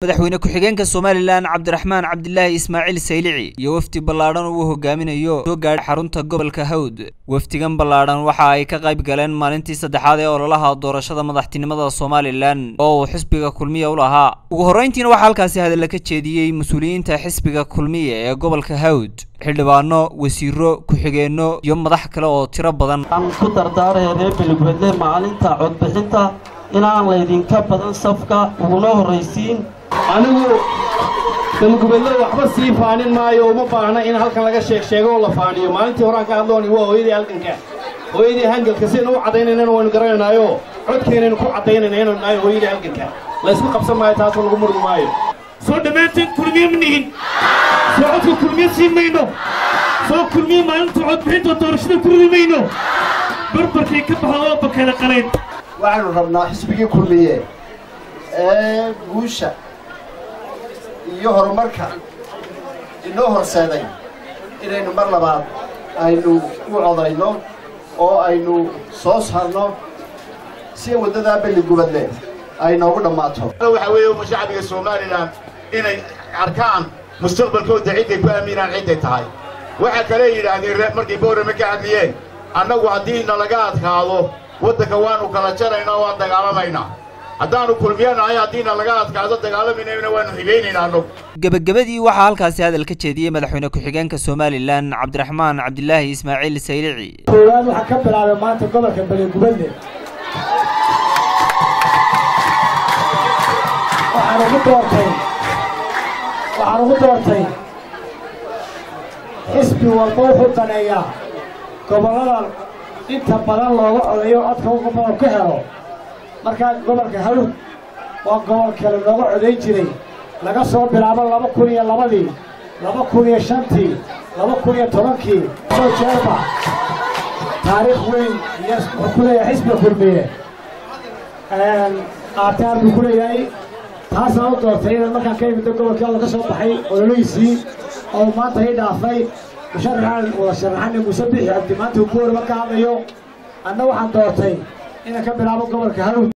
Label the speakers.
Speaker 1: madaxweyne ku-xigeenka somalilan cabdiraxmaan cabdilaahi ismaaciil saylici iyo wafdi ballaadhan uu hogaaminayo soo gaadhay xarunta gobolka hawd wafdigan ballaadhan waxa ay ka qayb galeen maalintii saddexaad ee ololaha doorashada madaxtinimada somalilan oo uu xisbiga kulmiya u lahaa ugu horreyntiina waxaa halkaasi hadalla ka jeediyey mas-uuliyiinta xisbiga kulmiya ee gobolka hawd xildhibaano wasiiro ku-xigeenno iyo madax kale oo tiro badan
Speaker 2: aan ku dardaaraya reer beligwedle maalinta codbixinta inaan laydinka badan safka uguna horraysiin
Speaker 3: anigu beligubadle waxba sii faanin maayo uma baahna in halkan laga sheeg sheego oo la faaniyo maalintii horaan ka hadlooni waa hooyadii halganka hooyadii hangalka sidaynu u caddaynaynan waynu garanaynaayo codkeenaynu ku caddaynayna inaynu nahay hooyadii halganka laysku qabsan maayo taasoo lagu murmi maayo
Speaker 4: soo dhammaanteen kulmiye ma nihin soo codka kulmiye sii mayno soo kulmiye maalinta codbixinta doorashada ku ridi mayno barbarkay ka baxda oo bakala qalayn
Speaker 5: waxaanu rabnaa xisbigii kulmiye ee guusha iyo horumarka inoo horseeday inaynu mar labaad aynu u codayno oo aynu soo saarno si waddadaa belligubadle ay noogu dhammaato
Speaker 6: waxa weeye shacbiga somalilan inay arkaan mustaqbalkooda cidday ku aaminaan cidday tahay waxa kale yidhaahdeen markay boorame ka hadliyeen annagu haddii nalaga adkaado waddanka waannu kala jaraynaa waan dagaalamaynaa haddaannu kulmiyanahay haddiina laga adkaado dagaalamayna waannu higaynaynaa annagu
Speaker 1: gebagabadii waxaa halkaasi hadal ka jeediyey madaxweyne ku-xigeenka somalilan cabdiraxmaan cabdilaahi ismaaciil saylici
Speaker 7: koowaad waxaa ka bilaabay maanta gobolka beligubadle waxaan ugu doortay waxaan ugu doortay xisbi walba wuxuu daneeyaa gobollada inta badan looga codayo codka uga badan ku helo markaa gobolka hawd waa gobol kale looga codayn jiray laga soo bilaabo laba kun iyo labadii laba kun iyo shantii laba kun iyo tobankii soo jeerba taariikh weyn iyo wuxuu ku leeyahay xisbiga kulmiye qaataar buu ku leeyahay taasaan u doortay inaan markaan ka imiddo gobolkii alla ka soo baxay ololihiisii oo maanta ii dhaafay musharaxaan wada sharaxan muuse bixi cabdi maanta uu boori marka hadlayo anna waxaan doortay inaan ka bilaabo gobolka hawd